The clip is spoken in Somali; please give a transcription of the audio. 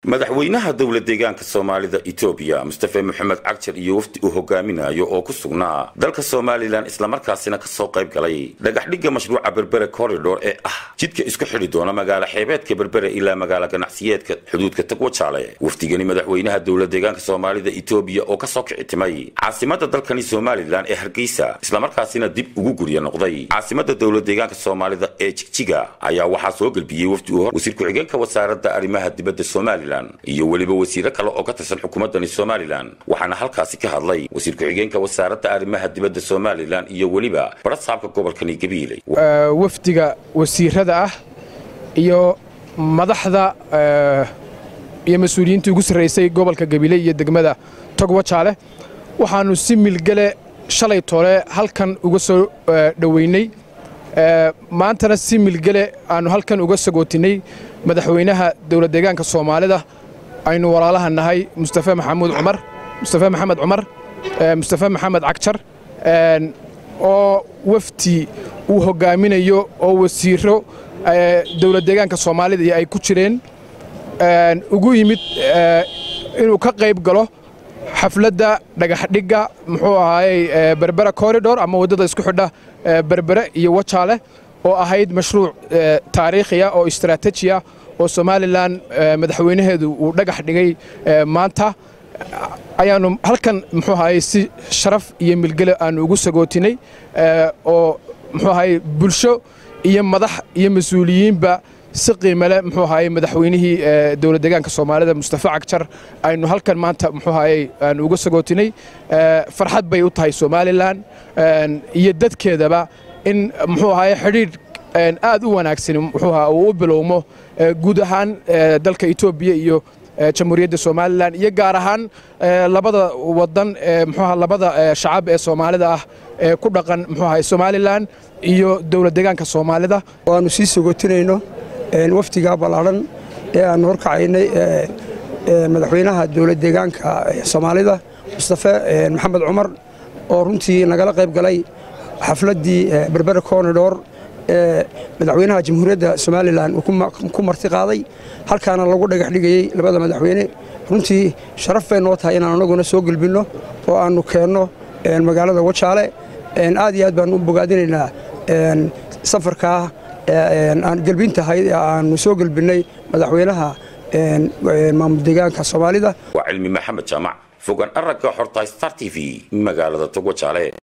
madaxweynaha dowla deegaanka soomaalida etoobiya mustafe moxamed cagjar iyo wafdi uu hogaaminayo oo ku sugnaa dalka somalilan islamarkaasina kasoo qayb galay dhagaxdhigga mashruuca berbere corridor ee ah jidka isku xidhi doona magaalo xeebeedka berbere ilaa magaalo ganacsiyeedka xuduudka tagwajaale wafdigani madaxweynaha dowla deegaanka soomaalida etoobiya oo kasoo kicitimay caasimada dalkani somalilan ee hargeysa islamarkaasina dib ugu gurya noqday caasimada dowla deegaanka soomaalida ee jigjiga ayaa waxaa soo gelbiyey wafdi uu wasiir ku-xigeenka wasaaradda arrimaha dibadda somalilan iyo weliba wasiiro kale oo ka tirsan xukuumaddani somalilan waxaana halkaasi ka hadlay wasiir ku-xigeenka wasaaradda arrimaha dibadda somalilan iyo weliba barasaabka gobolkani gabiiley wafdiga wasiirada ah iyo madaxda iyo mas-uuliyiintii ugu sarraysay gobolka gabiile iyo degmada togwajaale waxaannu si milgale shalay toole halkan uga soo dhoweynay maantana si milgele aannu halkan uga sagootinay madaxweynaha dowla deegaanka soomaalida aynu walaalaha nahay mustafe maxamuud cumar mustafe maxamed cumar mustafe maxamed cagjar oo wafdi uu hoggaaminayo oo wasiiro dowla deegaanka soomaalida ay ku jireen ugu yimid inuu ka qayb galo xafladda dhagaxdhigga muxuu ahaayey berbera corridor ama waddada isku xidha berbere iyo wajaale oo ahayd mashruuc taariikhiya oo istaraatijiya oo somalilan madaxweynaheedu uu dhagax dhigay maanta ayaannu halkan muxuu ahaayey si sharaf iyo milgele aannu ugu sagootinay oo muxuu ahaayey bulsho iyo madax iyo mas-uuliyiinba si qiimale muxuu ahaayey madaxweynihii dowla deegaanka soomaalida mustafe cagjar aynu halkan maanta muxuu ahaayey aanu uga sagootinay farxad bay u tahay somalilan iyo dadkeedaba in muxuu ahaayey xidhiidh aad u wanaagsan muxuu ahaa uu u bilowmo guud ahaan dalka etoobiya iyo jamhuuriyadda somalilan iyo gaar ahaan labada wadan muxuu ahaa labada shacab ee soomaalida ah ee ku dhaqan muxuu ahaay somalilan iyo dowla deegaanka soomaalida waannu sii sagootinayno wafdigaa ballaadhan ee aannu horkacaynay madaxweynaha dowla deegaanka soomaalida mustafe maxamed cumar oo runtii nagala qayb galay xafladdii berbere cornidor ee madaxweynaha jamhuuriyadda somalilan uu ku marti qaaday halkaana lagu dhagax dhigayey labada madaxweyne runtii sharaf bay noo tahay inaan anaguna soo gelbinno oo aannu keenno magaalada wajaale aad iyo aad baannu u bogaadinaynaa safarkaa aan gelbintahay aannu soo gelbinnay madaxweynaha maamul deegaanka soomaalida waa cilmi maxamed jaamac fogaan aragga xorta star t v magaalada togwajaale